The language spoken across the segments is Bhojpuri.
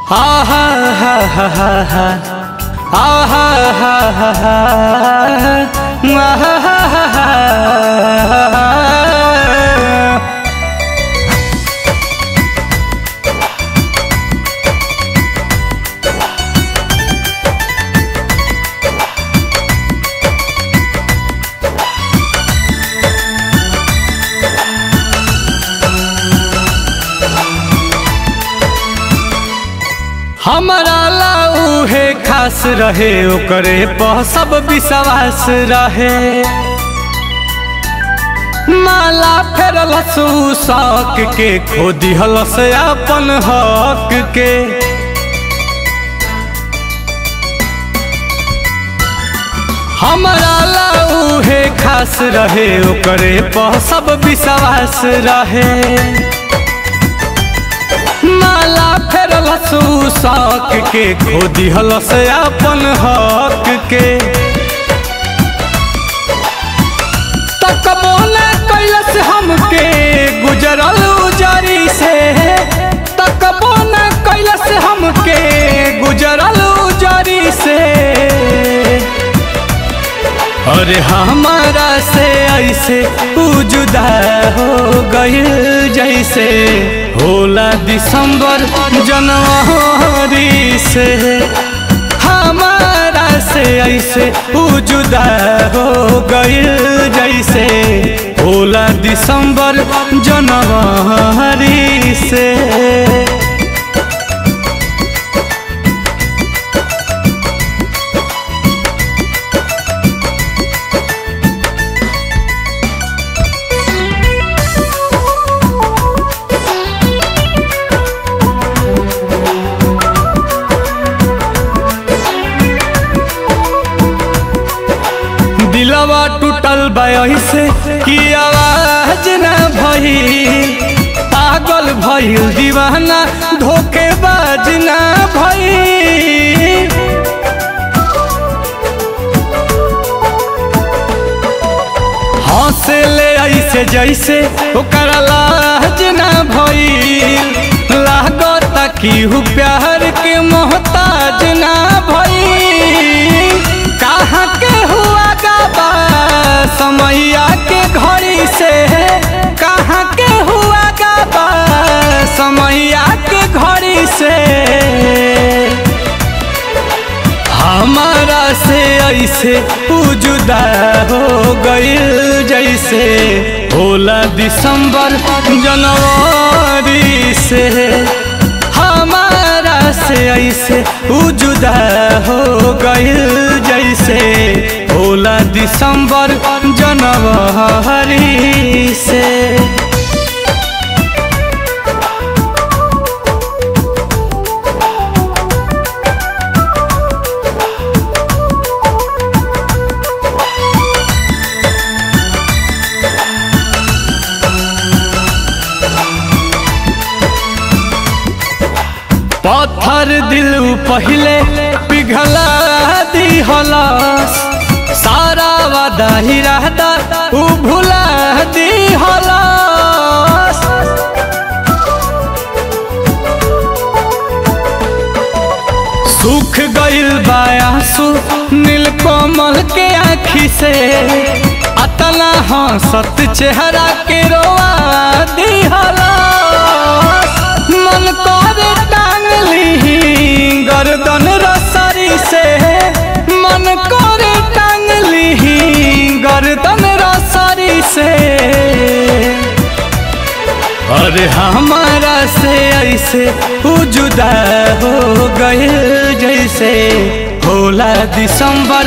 आहा हा हा हा हा आहा हा हा हा आहा हा हा हा हमारा लाऊ है खास रहे ओकरे पर सब विश्वास रहे माला फेरल शौक के खो दिहल से अपन हक के हमारा लाऊ है खास रहे ओकरे पर सब विश्वास रहे माला फेरल शौक के खो दिहल से अपन हक के तकबो न कैलस हमके गुजरल उजरी से तकबो न कैलस हमके गुजरल उजरी से अरे हमारा से ऐसे उ जुदा हो गइल जैसे होला दिसंबर जनवरी से हमारा से ऐसे उ जुदा हो गइल जैसे होला दिसंबर जनवरी से दिलवा टूटल से कि आवाज न भई पागल भइल दीवाना धोखेबाज न भई हंसे ले ऐसे जैसे ओकर लाज न भइल लागत कि हु प्यार के मोहताज न भइल कहाँ के हुआ गाबा समैया के घड़ी से कहाँ के हुआ गाबा समैया के घड़ी से हमारा से ऐसे उ जुदा हो गइल जैसे होला दिसंबर जनवरी से हमारा से ऐसे उ जुदा हो गइल जैसे होला दिसंबर जनवरी से पत्थर दिल पहले पिघला दी हलस सारा वादा ही रहता उ भुला दी हलस सुख गइल बायासु नीलकमल के आँखी से अतना हंसत चेहरा के रोआ दी हलस मन करे टांग ली गर्दन रसरी से मन करे टांग ली गर्दन रसरी से अरे हमारा से ऐसे उ जुदा हो गए जैसे होला दिसंबर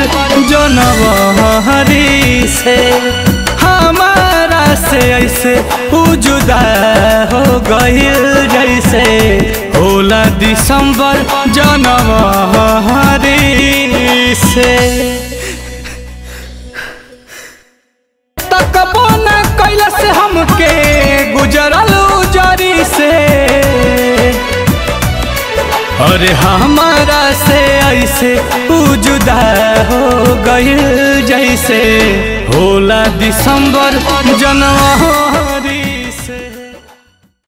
जनवरी से हमारा से ऐसे उ जुदा हो गइल जैसे होला दिसंबर जनवरी से तकबो न कैलस हमके गुजरल उजरी से अरे हमारा से ऐसे उ जुदा हो गइल जैसे होला दिसंबर जनवरी